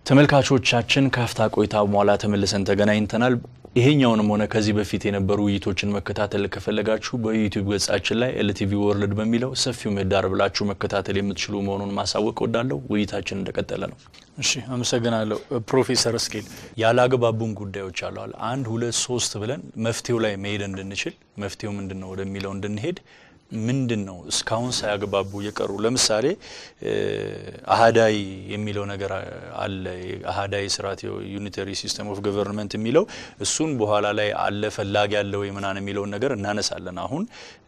ተመልካቾቻችን ካፍታ ቆይታ በኋላ ተመልሰን ተገናኝተናል። ይሄኛውንም ሆነ ከዚህ በፊት የነበሩ ውይይቶችን መከታተል ከፈለጋችሁ በዩቲዩብ ገጻችን ላይ ኤልቲቪ ወርልድ በሚለው ሰፊው ምህዳር ብላችሁ መከታተል የምትችሉ መሆኑን ማሳወቅ ወዳለሁ። ውይይታችን እንደቀጠለ ነው። እሺ፣ አመሰግናለሁ ፕሮፌሰር እስኬል ያለ አግባቡን ጉዳዮች አለዋል አንድ ሁለት ሶስት ብለን መፍትሄው ላይ መሄድ እንድንችል መፍትሄው ምንድን ነው ወደሚለው እንድንሄድ ምንድን ነው እስካሁን ሳያግባቡ የቀሩ ለምሳሌ አህዳይ የሚለው ነገር አለ። አህዳይ ስርዓት ዩኒተሪ ሲስተም ኦፍ ገቨርንመንት የሚለው እሱን በኋላ ላይ አለ ፈላጊ ያለ ወይ ምናምን የሚለውን ነገር እናነሳለን። አሁን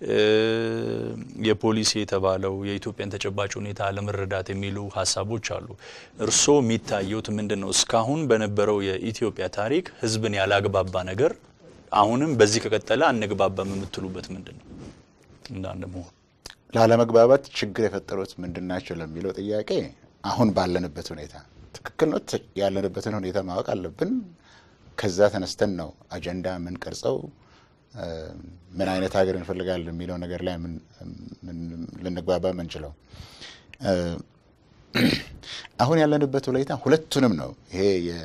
የፖሊሲ የተባለው የኢትዮጵያን ተጨባጭ ሁኔታ ለመረዳት የሚሉ ሀሳቦች አሉ። እርስዎ የሚታየውት ምንድን ነው? እስካሁን በነበረው የኢትዮጵያ ታሪክ ህዝብን ያላግባባ ነገር አሁንም በዚህ ከቀጠለ አንግባባም የምትሉበት ምንድን ነው? እንዳንድ መሆን ላለመግባባት ችግር የፈጠሩት ምንድን ናቸው ለሚለው ጥያቄ አሁን ባለንበት ሁኔታ ትክክል ነው። ያለንበትን ሁኔታ ማወቅ አለብን። ከዛ ተነስተን ነው አጀንዳ የምንቀርጸው። ምን አይነት ሀገር እንፈልጋለን የሚለው ነገር ላይ ልንግባባ የምንችለው አሁን ያለንበት ሁኔታ ሁለቱንም ነው። ይሄ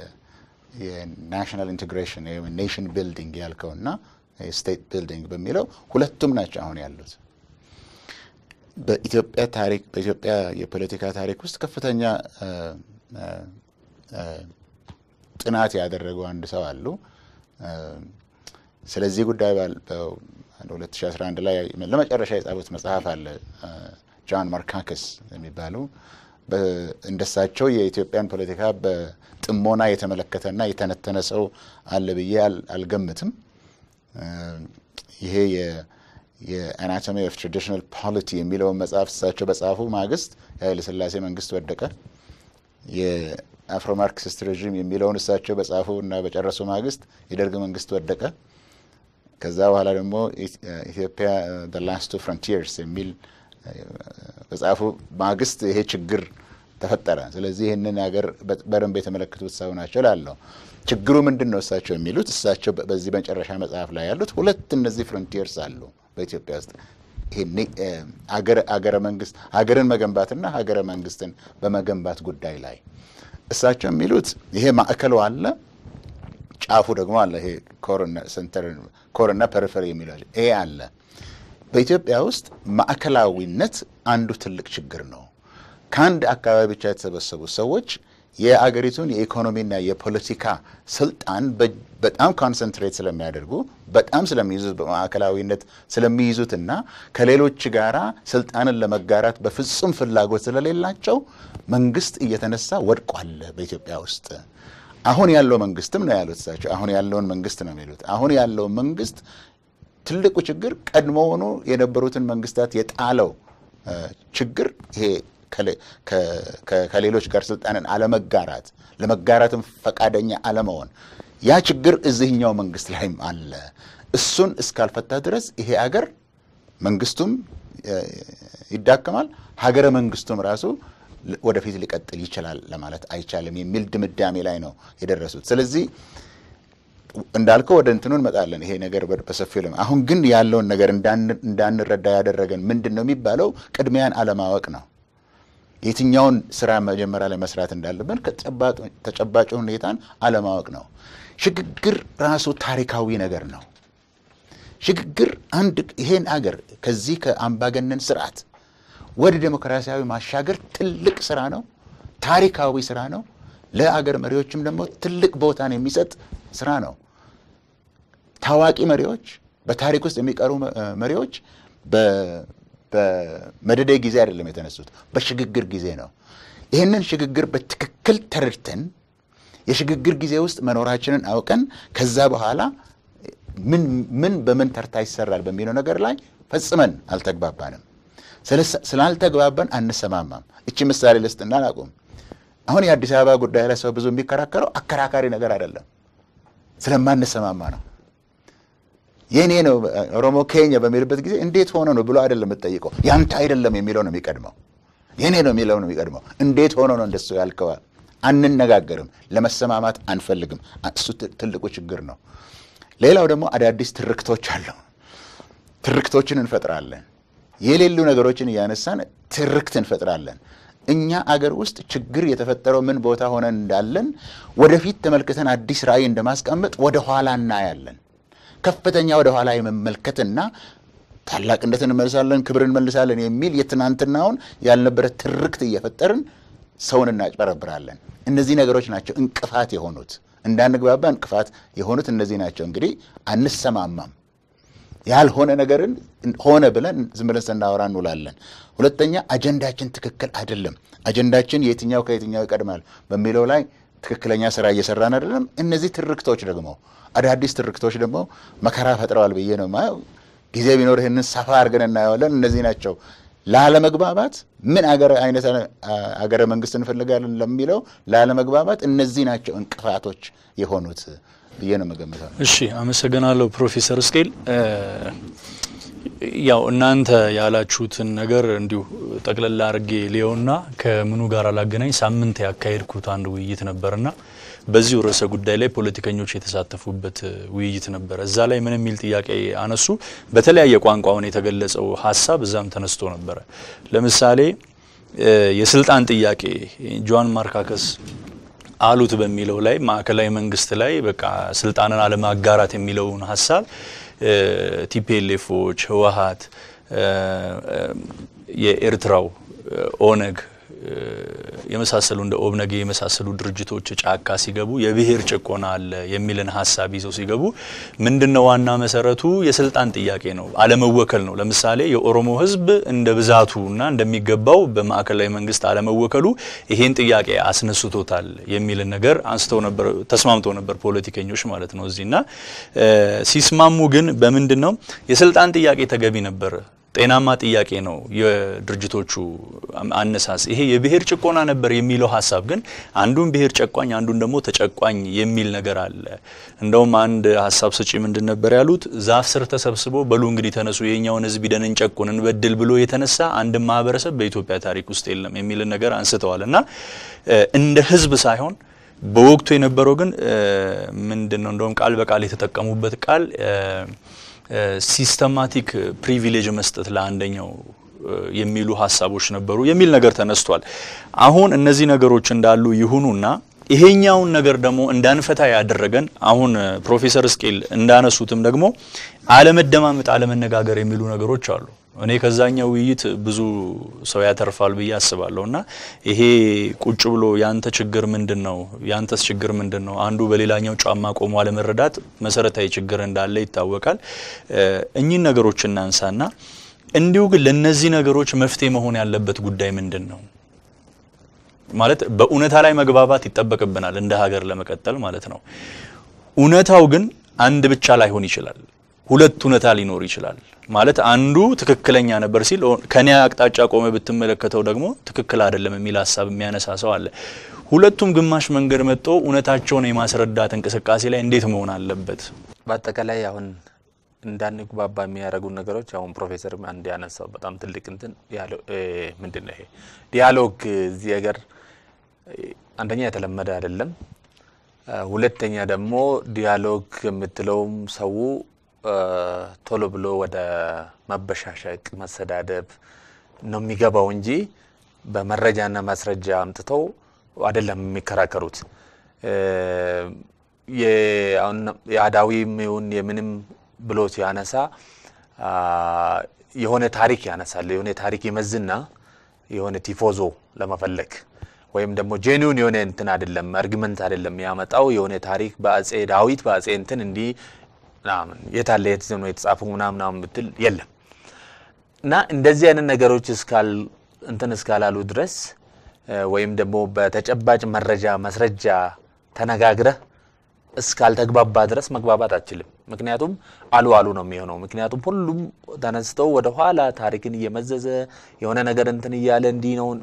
የናሽናል ኢንቴግሬሽን ኔሽን ቢልዲንግ ያልከውና ስቴት ቢልዲንግ በሚለው ሁለቱም ናቸው አሁን ያሉት። በኢትዮጵያ ታሪክ በኢትዮጵያ የፖለቲካ ታሪክ ውስጥ ከፍተኛ ጥናት ያደረጉ አንድ ሰው አሉ። ስለዚህ ጉዳይ በ2011 ላይ ለመጨረሻ የጻፉት መጽሐፍ አለ ጆን ማርካከስ የሚባሉ እንደሳቸው የኢትዮጵያን ፖለቲካ በጥሞና የተመለከተና የተነተነ ሰው አለ ብዬ አልገምትም። ይሄ የአናቶሚ ኦፍ ትራዲሽናል ፖሊቲ የሚለውን መጽሐፍ እሳቸው በጻፉ ማግስት የኃይለ ሥላሴ መንግስት ወደቀ። የአፍሮ ማርክሲስት ሬዥም የሚለውን እሳቸው በጻፉ እና በጨረሱ ማግስት የደርግ መንግስት ወደቀ። ከዛ በኋላ ደግሞ ኢትዮጵያ ዘ ላስት ቱ ፍሮንቲርስ የሚል በጻፉ ማግስት ይሄ ችግር ተፈጠረ። ስለዚህ ይህንን ሀገር በደንብ የተመለከቱት ሰው ናቸው ላለው ችግሩ ምንድን ነው? እሳቸው የሚሉት እሳቸው በዚህ መጨረሻ መጽሐፍ ላይ ያሉት ሁለት እነዚህ ፍሮንቲርስ አሉ በኢትዮጵያ ውስጥ አገረ መንግስት ሀገርን መገንባትና ሀገረ መንግስትን በመገንባት ጉዳይ ላይ እሳቸው የሚሉት ይሄ ማዕከሉ አለ፣ ጫፉ ደግሞ አለ። ይሄ ኮርና ፐሪፈሪ የሚለው ይሄ አለ። በኢትዮጵያ ውስጥ ማዕከላዊነት አንዱ ትልቅ ችግር ነው። ከአንድ አካባቢ ብቻ የተሰበሰቡ ሰዎች የአገሪቱን የኢኮኖሚና የፖለቲካ ስልጣን በጣም ኮንሰንትሬት ስለሚያደርጉ በጣም ስለሚይዙት በማዕከላዊነት ስለሚይዙትና ከሌሎች ጋራ ስልጣንን ለመጋራት በፍጹም ፍላጎት ስለሌላቸው መንግስት እየተነሳ ወድቋል በኢትዮጵያ ውስጥ። አሁን ያለው መንግስትም ነው ያሉት እሳቸው። አሁን ያለውን መንግስት ነው የሚሉት። አሁን ያለው መንግስት ትልቁ ችግር ቀድሞውኑ የነበሩትን መንግስታት የጣለው ችግር ይሄ ከሌሎች ጋር ስልጣንን አለመጋራት ለመጋራትም ፈቃደኛ አለመሆን ያ ችግር እዚህኛው መንግስት ላይም አለ። እሱን እስካልፈታ ድረስ ይሄ አገር መንግስቱም ይዳከማል፣ ሀገረ መንግስቱም ራሱ ወደፊት ሊቀጥል ይችላል ለማለት አይቻልም የሚል ድምዳሜ ላይ ነው የደረሱት። ስለዚህ እንዳልከው ወደ እንትኑ እንመጣለን። ይሄ ነገር በሰፊው ለ አሁን ግን ያለውን ነገር እንዳንረዳ ያደረገን ምንድን ነው የሚባለው ቅድሚያን አለማወቅ ነው። የትኛውን ስራ መጀመሪያ ላይ መስራት እንዳለብን ተጨባጭ ሁኔታን አለማወቅ ነው። ሽግግር ራሱ ታሪካዊ ነገር ነው። ሽግግር አንድ ይሄን አገር ከዚህ ከአምባገነን ስርዓት ወደ ዴሞክራሲያዊ ማሻገር ትልቅ ስራ ነው፣ ታሪካዊ ስራ ነው። ለአገር መሪዎችም ደግሞ ትልቅ ቦታን የሚሰጥ ስራ ነው። ታዋቂ መሪዎች፣ በታሪክ ውስጥ የሚቀሩ መሪዎች በመደደይ ጊዜ አይደለም የተነሱት፣ በሽግግር ጊዜ ነው። ይህንን ሽግግር በትክክል ተረድተን የሽግግር ጊዜ ውስጥ መኖራችንን አውቀን ከዛ በኋላ ምን ምን በምን ተርታ ይሰራል በሚለው ነገር ላይ ፈጽመን አልተግባባንም። ስላልተግባባን አንሰማማም። እቺ ምሳሌ ልስጥና አላቁም። አሁን የአዲስ አበባ ጉዳይ ላይ ሰው ብዙ የሚከራከረው አከራካሪ ነገር አይደለም፣ ስለማንሰማማ ነው። የእኔ ነው ኦሮሞ ኬኛ በሚልበት ጊዜ እንዴት ሆነ ነው ብሎ አይደለም የምጠይቀው፣ ያንተ አይደለም የሚለው ነው የሚቀድመው። የእኔ ነው የሚለው ነው የሚቀድመው። እንዴት ሆኖ ነው እንደሱ ያልከዋል? አንነጋገርም፣ ለመሰማማት አንፈልግም። እሱ ትልቁ ችግር ነው። ሌላው ደግሞ አዳዲስ ትርክቶች አሉ። ትርክቶችን እንፈጥራለን። የሌሉ ነገሮችን እያነሳን ትርክት እንፈጥራለን። እኛ አገር ውስጥ ችግር የተፈጠረው ምን ቦታ ሆነን እንዳለን ወደፊት ተመልክተን አዲስ ራዕይ እንደማስቀመጥ ወደ ኋላ እናያለን። ከፍተኛ ወደ ኋላ የመመልከትና ታላቅነትን እንመልሳለን፣ ክብር እንመልሳለን የሚል የትናንትናውን ያልነበረ ትርክት እየፈጠርን ሰውን እናጭበረብራለን። እነዚህ ነገሮች ናቸው እንቅፋት የሆኑት እንዳንግባባ እንቅፋት የሆኑት እነዚህ ናቸው። እንግዲህ አንሰማማም። ያልሆነ ነገርን ሆነ ብለን ዝም ብለን ስናወራ እንውላለን። ሁለተኛ አጀንዳችን ትክክል አይደለም። አጀንዳችን የትኛው ከየትኛው ይቀድማል በሚለው ላይ ትክክለኛ ስራ እየሰራን አይደለም። እነዚህ ትርክቶች ደግሞ አዳዲስ ትርክቶች ደግሞ መከራ ፈጥረዋል ብዬ ነው የማየው። ጊዜ ቢኖር ይህንን ሰፋ አድርገን እናየዋለን። እነዚህ ናቸው ላለመግባባት ምን አገር አይነት አገረ መንግስት እንፈልጋለን ለሚለው ላለመግባባት እነዚህ ናቸው እንቅፋቶች የሆኑት ብዬ ነው የምገምተው። እሺ፣ አመሰግናለሁ ፕሮፌሰር እስቄል። ያው እናንተ ያላችሁትን ነገር እንዲሁ ጠቅለላ አድርጌ ሊየውና ከምኑ ጋር አላገናኝ ሳምንት ያካሄድኩት አንድ ውይይት ነበርና በዚሁ ርዕሰ ጉዳይ ላይ ፖለቲከኞች የተሳተፉበት ውይይት ነበረ። እዛ ላይ ምን የሚል ጥያቄ አነሱ? በተለያየ ቋንቋውን የተገለጸው ሀሳብ እዛም ተነስቶ ነበረ። ለምሳሌ የስልጣን ጥያቄ ጆን ማርካከስ አሉት በሚለው ላይ ማዕከላዊ መንግስት ላይ በቃ ስልጣንን አለማጋራት የሚለውን ሀሳብ ቲፒኤልኤፎች፣ ህወሀት፣ የኤርትራው ኦነግ የመሳሰሉ እንደ ኦብነግ የመሳሰሉ ድርጅቶች ጫካ ሲገቡ የብሔር ጭቆና አለ የሚልን ሀሳብ ይዘው ሲገቡ ምንድነው ዋና መሰረቱ? የስልጣን ጥያቄ ነው፣ አለመወከል ነው። ለምሳሌ የኦሮሞ ህዝብ እንደ ብዛቱ እና እንደሚገባው በማዕከላዊ መንግስት አለመወከሉ ይሄን ጥያቄ አስነስቶታል የሚልን ነገር አንስተው ነበር፣ ተስማምተው ነበር ፖለቲከኞች ማለት ነው እዚህና ሲስማሙ ግን በምንድን ነው የስልጣን ጥያቄ ተገቢ ነበር ጤናማ ጥያቄ ነው የድርጅቶቹ አነሳስ። ይሄ የብሔር ጭቆና ነበር የሚለው ሀሳብ ግን አንዱን ብሔር ጨቋኝ አንዱን ደግሞ ተጨቋኝ የሚል ነገር አለ። እንደውም አንድ ሀሳብ ሰጪ ምንድን ነበር ያሉት? ዛፍ ስር ተሰብስበው በሉ እንግዲህ ተነሱ የኛውን ህዝብ ሂደን እንጨቁን እንበድል ብሎ የተነሳ አንድ ማህበረሰብ በኢትዮጵያ ታሪክ ውስጥ የለም የሚልን ነገር አንስተዋል። እና እንደ ህዝብ ሳይሆን በወቅቱ የነበረው ግን ምንድን ነው እንደውም ቃል በቃል የተጠቀሙበት ቃል ሲስተማቲክ ፕሪቪሌጅ መስጠት ለአንደኛው የሚሉ ሀሳቦች ነበሩ የሚል ነገር ተነስቷል። አሁን እነዚህ ነገሮች እንዳሉ ይሁኑና ይሄኛውን ነገር ደግሞ እንዳንፈታ ያደረገን አሁን ፕሮፌሰር እስቄል እንዳነሱትም ደግሞ አለመደማመጥ፣ አለመነጋገር የሚሉ ነገሮች አሉ። እኔ ከዛኛው ውይይት ብዙ ሰው ያተርፋል ብዬ አስባለሁ። እና ይሄ ቁጭ ብሎ ያንተ ችግር ምንድን ነው፣ ያንተስ ችግር ምንድን ነው፣ አንዱ በሌላኛው ጫማ ቆሞ አለመረዳት መሰረታዊ ችግር እንዳለ ይታወቃል። እኚህን ነገሮች እናንሳና እንዲሁ ግን ለእነዚህ ነገሮች መፍትሄ መሆን ያለበት ጉዳይ ምንድን ነው? ማለት በእውነታ ላይ መግባባት ይጠበቅብናል እንደ ሀገር ለመቀጠል ማለት ነው። እውነታው ግን አንድ ብቻ ላይሆን ይችላል። ሁለት እውነታ ሊኖር ይችላል። ማለት አንዱ ትክክለኛ ነበር ሲል ከኔ አቅጣጫ ቆመ ብትመለከተው ደግሞ ትክክል አይደለም የሚል ሀሳብ የሚያነሳ ሰው አለ። ሁለቱም ግማሽ መንገድ መጥቶ እውነታቸውን የማስረዳት እንቅስቃሴ ላይ እንዴት መሆን አለበት? በአጠቃላይ አሁን እንዳንግባባ የሚያደርጉ ነገሮች አሁን ፕሮፌሰር አንድ ያነሳው በጣም ትልቅ እንትን ምንድን ነው ይሄ ዲያሎግ እዚህ ሀገር አንደኛ የተለመደ አይደለም። ሁለተኛ ደግሞ ዲያሎግ የምትለውም ሰው ቶሎ ብሎ ወደ መበሻሸቅ፣ መሰዳደብ ነው የሚገባው እንጂ በመረጃና ማስረጃ አምጥተው አይደለም የሚከራከሩት። የአዳዊም ይሁን የምንም ብሎ ሲያነሳ የሆነ ታሪክ ያነሳል። የሆነ ታሪክ ይመዝና የሆነ ቲፎዞ ለመፈለግ ወይም ደግሞ ጄኒውን የሆነ እንትን አይደለም አርጊመንት አይደለም ያመጣው የሆነ ታሪክ በአጼ ዳዊት በአጼ እንትን እንዲህ ምናምን የታለ የት ነው የተጻፈው ምናምን ምናምን ብትል የለም። እና እንደዚህ አይነት ነገሮች እስካል እንትን እስካላሉ ድረስ ወይም ደግሞ በተጨባጭ መረጃ ማስረጃ ተነጋግረህ እስካልተግባባ ድረስ መግባባት አችልም። ምክንያቱም አሉ አሉ ነው የሚሆነው። ምክንያቱም ሁሉም ተነስተው ወደ ኋላ ታሪክን እየመዘዘ የሆነ ነገር እንትን እያለ እንዲህ ነው።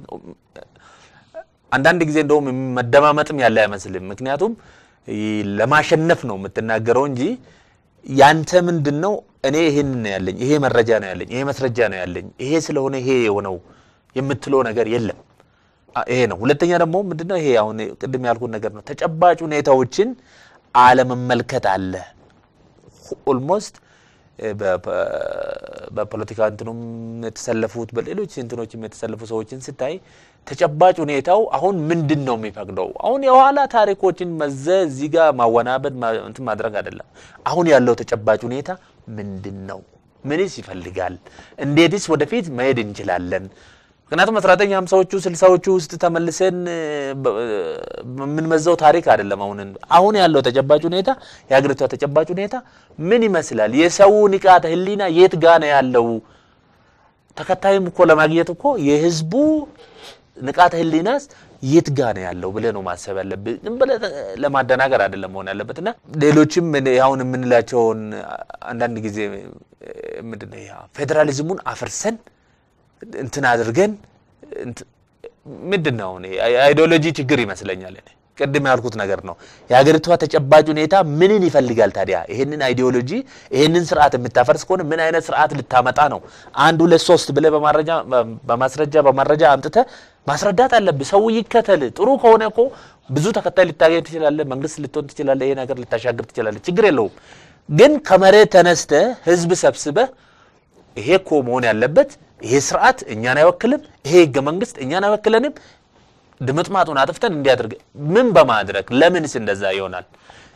አንዳንድ ጊዜ እንደውም መደማመጥም ያለ አይመስልም። ምክንያቱም ለማሸነፍ ነው የምትናገረው እንጂ ያንተ ምንድን ነው እኔ ይሄን ነው ያለኝ፣ ይሄ መረጃ ነው ያለኝ፣ ይሄ መስረጃ ነው ያለኝ፣ ይሄ ስለሆነ ይሄ የሆነው የምትለው ነገር የለም። ይሄ ነው። ሁለተኛ ደግሞ ምንድነው ይሄ አሁን ቅድም ያልኩት ነገር ነው። ተጨባጭ ሁኔታዎችን አለመመልከት አለ። ኦልሞስት በፖለቲካ እንትኑም የተሰለፉት በሌሎች እንትኖችም የተሰለፉ ሰዎችን ስታይ ተጨባጭ ሁኔታው አሁን ምንድን ነው የሚፈቅደው? አሁን የኋላ ታሪኮችን መዘ እዚህ ጋር ማወናበድ እንትን ማድረግ አይደለም። አሁን ያለው ተጨባጭ ሁኔታ ምንድን ነው? ምንስ ይፈልጋል? እንዴትስ ወደፊት መሄድ እንችላለን? ምክንያቱም አስራ ዘጠኝ ሀምሳዎቹ ስልሳዎቹ ውስጥ ተመልሰን የምንመዘው ታሪክ አይደለም። አሁን አሁን ያለው ተጨባጭ ሁኔታ የሀገሪቷ ተጨባጭ ሁኔታ ምን ይመስላል? የሰው ንቃተ ህሊና የት ጋ ነው ያለው? ተከታይም እኮ ለማግኘት እኮ የህዝቡ ንቃተ ህሊናስ የት ጋ ነው ያለው ብለህ ነው ማሰብ ያለብህ። ዝም ብለህ ለማደናገር አይደለም መሆን ያለበት እና ሌሎችም አሁን የምንላቸውን አንዳንድ ጊዜ ምንድን ነው ፌዴራሊዝሙን አፍርሰን እንትን አድርገን ምንድን ነው አይዲዮሎጂ ችግር ይመስለኛል። እኔ ቅድም ያልኩት ነገር ነው። የሀገሪቷ ተጨባጭ ሁኔታ ምንን ይፈልጋል ታዲያ? ይህንን አይዲዮሎጂ ይህንን ስርዓት የምታፈርስ ከሆነ ምን አይነት ስርዓት ልታመጣ ነው? አንድ ሁለት ሶስት ብለህ በማስረጃ በመረጃ አምጥተህ ማስረዳት አለብህ። ሰው ይከተል። ጥሩ ከሆነ እኮ ብዙ ተከታይ ልታገኝ ትችላለህ። መንግስት ልትሆን ትችላለህ። ይሄ ነገር ልታሻግር ትችላለህ። ችግር የለውም። ግን ከመሬት ተነስተህ ህዝብ ሰብስበህ ይሄ እኮ መሆን ያለበት ይሄ ስርዓት እኛን አይወክልም፣ ይሄ ህገ መንግስት እኛን አይወክለንም፣ ድምጥማጡን አጥፍተን እንዲያደርግ ምን በማድረግ ለምንስ እንደዛ ይሆናል?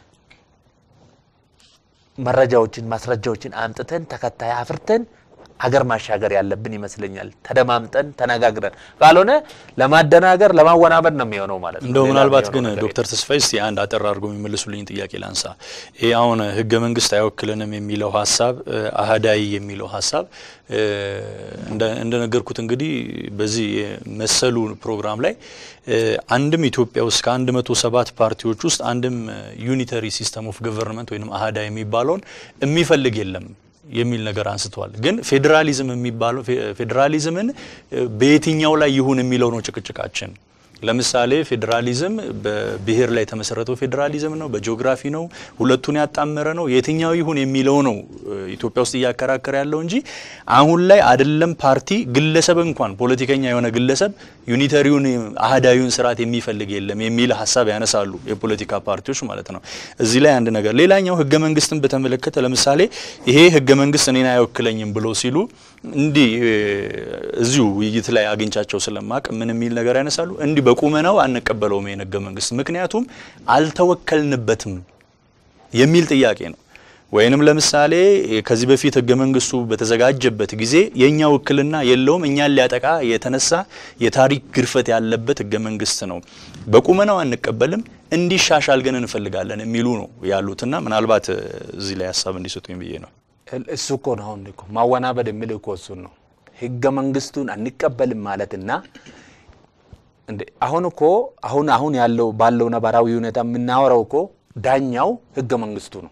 መረጃዎችን ማስረጃዎችን አምጥተን ተከታይ አፍርተን አገር ማሻገር ያለብን ይመስለኛል። ተደማምጠን ተነጋግረን፣ ካልሆነ ለማደናገር ለማወናበድ ነው የሚሆነው ማለት ነው። እንደው ሌላ ምናልባት ግን የሚሆነው ነገር ዶክተር ተስፋዬ እስቲ አንድ አጠር አድርገው የሚመልሱልኝ ጥያቄ ላንሳ። ይህ አሁን ህገ መንግስት አይወክልንም የሚለው ሀሳብ አህዳዊ የሚለው ሀሳብ እ፣ እንደ- እንደነገርኩት እንግዲህ በዚህ መሰሉ ፕሮግራም ላይ እ፣ አንድም ኢትዮጵያ ውስጥ ከአንድ መቶ ሰባት ፓርቲዎች ውስጥ አንድም ዩኒተሪ ሲስተም ኦፍ ገቨርንመንት ወይም አህዳ የሚባለውን የሚፈልግ የለም የሚል ነገር አንስተዋል። ግን ፌዴራሊዝም የሚባለው ፌ- ፌዴራሊዝምን እ፣ በየትኛው ላይ ይሁን የሚለው ነው ጭቅጭቃችን። ለምሳሌ ፌዴራሊዝም በብሔር ላይ የተመሰረተው ፌዴራሊዝም ነው፣ በጂኦግራፊ ነው፣ ሁለቱን ያጣመረ ነው፣ የትኛው ይሁን የሚለው ነው እ፣ ኢትዮጵያ ውስጥ እያከራከረ ያለው እንጂ አሁን ላይ አይደለም ፓርቲ ግለሰብ እንኳን ፖለቲከኛ የሆነ ግለሰብ ዩኒተሪውን አህዳዊውን ስርዓት የሚፈልግ የለም የሚል ሀሳብ ያነሳሉ የፖለቲካ ፓርቲዎች ማለት ነው። እዚህ ላይ አንድ ነገር ሌላኛው ህገ መንግስትን በተመለከተ ለምሳሌ ይሄ ህገ መንግስት እኔን አይወክለኝም ብሎ ሲሉ እንዲህ እ፣ እዚሁ ውይይት ላይ አግኝቻቸው ስለማቅ ምን የሚል ነገር ያነሳሉ እንዲህ በቁመናው አንቀበለውም ይሄን ህገ መንግስት ምክንያቱም አልተወከልንበትም የሚል ጥያቄ ነው። ወይንም ለምሳሌ ከዚህ በፊት ህገ መንግስቱ በተዘጋጀበት ጊዜ የእኛ ውክልና የለውም፣ እኛን ሊያጠቃ የተነሳ የታሪክ ግርፈት ያለበት ህገ መንግስት ነው። በቁመናው አንቀበልም፣ እንዲሻሻል ግን እንፈልጋለን የሚሉ ነው ያሉትና ምናልባት እ፣ እዚህ ላይ ሀሳብ እንዲሰጡኝ ብዬ ነው። እሱ እኮ ነው አሁን እኮ ማወናበድ የሚል እኮ እሱን ነው። ህገ መንግስቱን አንቀበልም ማለትና እንዴ አሁን እኮ አሁን አሁን ያለው ባለው ነባራዊ ሁኔታ የምናወራው እኮ ዳኛው ህገ መንግስቱ ነው።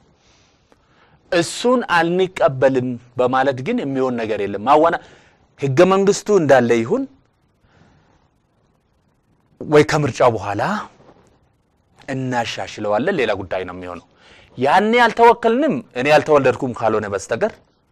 እሱን አንቀበልም በማለት ግን የሚሆን ነገር የለም። ማወና ህገ መንግስቱ እንዳለ ይሁን ወይ ከምርጫው በኋላ እናሻሽለዋለን፣ ሌላ ጉዳይ ነው የሚሆነው። ያኔ አልተወከልንም እኔ ያልተወለድኩም ካልሆነ በስተቀር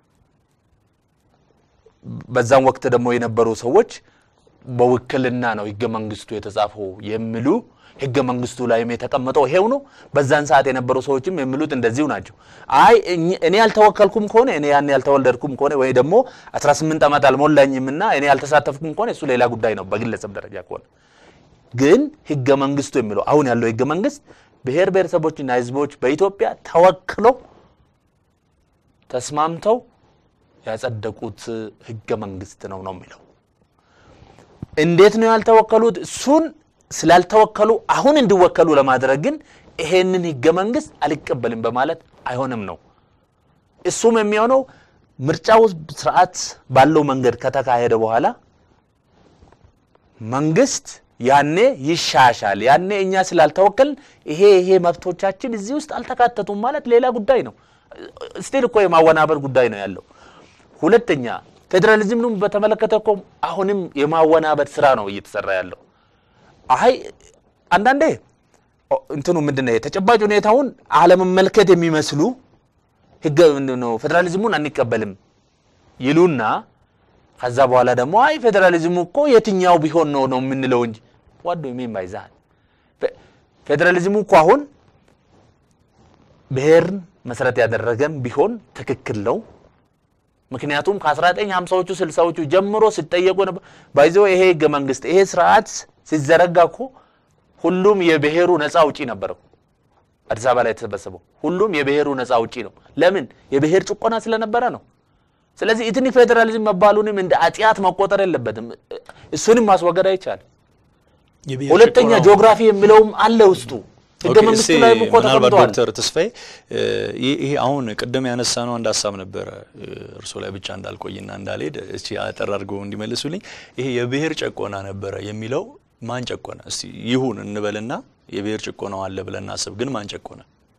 በዛም ወቅት ደግሞ የነበሩ ሰዎች በውክልና ነው ህገ መንግስቱ የተጻፈው የሚሉ ህገ መንግስቱ ላይም የተቀመጠው ይሄው ነው። በዛን ሰዓት የነበሩ ሰዎችም የሚሉት እንደዚሁ ናቸው። አይ እኝ- እኔ ያልተወከልኩም ከሆነ እኔ ያን ያልተወለድኩም ከሆነ ወይ ደግሞ 18 ዓመት አልሞላኝም እና እኔ ያልተሳተፍኩም ከሆነ እሱ ሌላ ጉዳይ ነው በግለሰብ ደረጃ ከሆነ ግን ህገ መንግስቱ የሚለው አሁን ያለው ህገ መንግስት ብሔር ብሔረሰቦችና ህዝቦች በኢትዮጵያ ተወክለው ተስማምተው ያጸደቁት ህገ መንግስት ነው ነው የሚለው። እንዴት ነው ያልተወከሉት? እሱን ስላልተወከሉ አሁን እንዲወከሉ ለማድረግ ግን ይሄንን ህገ መንግስት አልቀበልም በማለት አይሆንም ነው። እሱም የሚሆነው ምርጫው ስርዓት ባለው መንገድ ከተካሄደ በኋላ መንግስት ያኔ ይሻሻል። ያኔ እኛ ስላልተወከል ይሄ ይሄ መብቶቻችን እዚህ ውስጥ አልተካተቱም ማለት ሌላ ጉዳይ ነው። ስቲል እኮ የማወናበር ጉዳይ ነው ያለው። ሁለተኛ ፌዴራሊዝምን በተመለከተ እኮ አሁንም የማወናበድ ስራ ነው እየተሰራ ያለው። አይ አንዳንዴ ኦ፣ እንትኑ ምንድን ነው ተጨባጭ ሁኔታውን አለመመልከት የሚመስሉ ህገ ምንድን ነው ፌዴራሊዝሙን አንቀበልም ይሉና ከዛ በኋላ ደግሞ አይ ፌዴራሊዝሙ እኮ የትኛው ቢሆን ነው ነው የምንለው እንጂ ዋዶ ሜን ባይዛል ፌዴራሊዝሙ እኮ አሁን ብሔርን መሰረት ያደረገም ቢሆን ትክክል ነው። ምክንያቱም ከ1950ዎቹ 60ዎቹ ጀምሮ ሲጠየቁ ነበር። ባይዘው ይሄ ህገ መንግስት ይሄ ስርዓት ሲዘረጋ እኮ ሁሉም የብሔሩ ነፃ አውጪ ነበረው። አዲስ አበባ ላይ የተሰበሰበው ሁሉም የብሔሩ ነፃ አውጪ ነው። ለምን? የብሔር ጭቆና ስለነበረ ነው። ስለዚህ ኢትኒክ ፌዴራሊዝም መባሉንም እንደ አጢአት መቆጠር የለበትም። እሱንም ማስወገድ አይቻልም። የብሔር ሁለተኛ ጭቆናው- ጂኦግራፊ የሚለውም አለ ውስጡ ህገ ኦኬ፣ መንግስቱ እስቲ ላይ እኮ ምናልባት ተቀምጧል። ዶክተር ተስፋዬ እ፣ ይህ- ይሄ አሁን ቅድም ያነሳ ነው አንድ ሀሳብ ነበረ እ፣ እርስዎ ላይ ብቻ እንዳልቆይና እንዳልሄድ እስቲ አጠር አድርገው እንዲመልሱልኝ። ይሄ የብሔር ጭቆና ነበረ የሚለው ማን ጨቆነ? እስቲ ይሁን እንበልና የብሔር ጭቆናው አለ ብለን እናስብ፣ ግን ማን ጨቆነ?